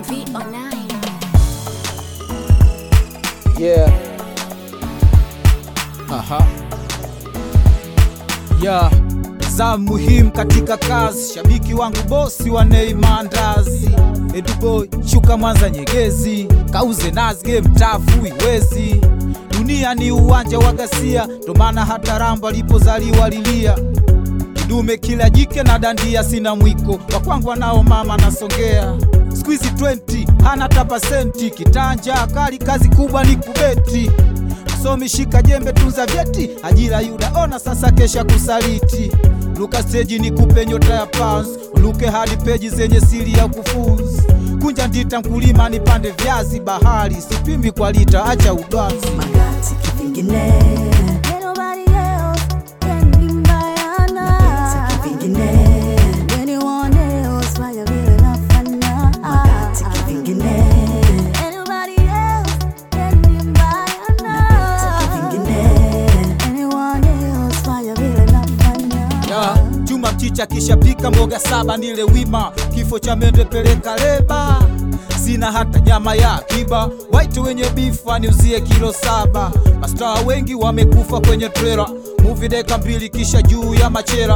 MV09. Yeah. Aha. ya za muhimu katika kazi, shabiki wangu bosi wa Neymar Ndazi, Eduboy shuka Mwanza Nyegezi, kauze nazi game tafu iwezi. Dunia ni uwanja wa ghasia, ndo maana hata Rambo alipozaliwa lilia kidume kila jike na dandia, sina mwiko wa kwangu nao mama nasongea squeeze 20 hana hata pasenti, kitanja kali, kazi kubwa ni kubeti Somi shika jembe tunza vyeti, ajira yuda ona sasa kesha kusaliti. Luka stage ni kupe nyota ya pounds, uluke hadi peji zenye siri ya kufunzi. Kunja ndita mkulima nipande viazi bahari, sipimi kwa lita, acha udwanzi. magati kivingine Ain't nobody else can be Bayana. kivingine Anyone else fanya vile nafanya. magati kivingine Ain't nobody else can be Bayana. kivingine Anyone else fanya vile nafanya. Ya, chuma mchicha kisha pika mboga saba nile wima, kifo cha mende peleka leba. Sina hata nyama ya akiba, waite wenye bifa niuzie kilo saba. Mastaa wengi wamekufa kwenye trela, movie deka mbili kisha juu ya machela.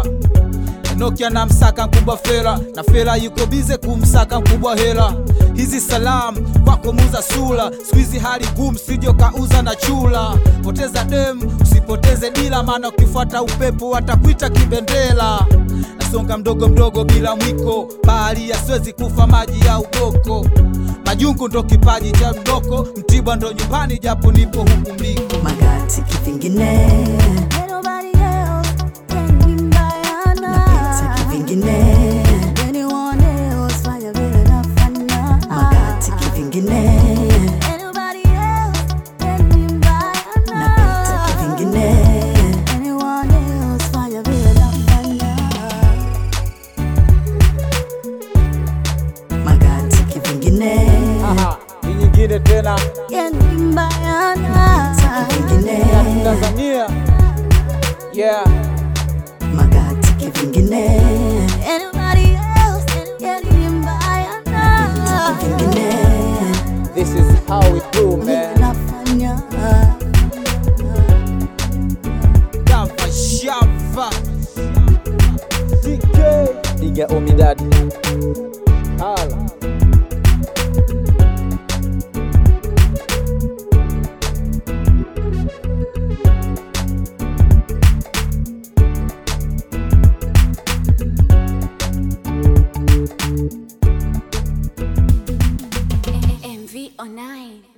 Enoki anamsaka mkubwa Fela na Fela yuko bize kumsaka mkubwa Hela. Hizi salamu kwako muza sula, squeeze hali gumu, sijo kauza na chula. Poteza dem usipoteze dila, maana ukifuata upepo watakuita kibendela. Nasonga mdogo mdogo bila mwiko, bahari yasiwezi kufa maji ya ugoko. Majungu ndo kipaji cha mdoko, Mtibwa ndo nyumbani, japo nipo huku mliko. magati kivingine Ain't nobody else can be Bayana. kivingine Anyone else fanya vile nafanya. magati kivingine Ain't nobody else can be Bayana. kivingine Anyone else fanya vile nafanya. magati kivingine Aha. Ni nyingine tena Can be Bayana. kivingine Tanzania. Yeah. magati kivingine Anybody else can be Bayana. kivingine This is how we do, man. Nafanya. Shava shava TK. Diga Omidadi. Hala. MV09.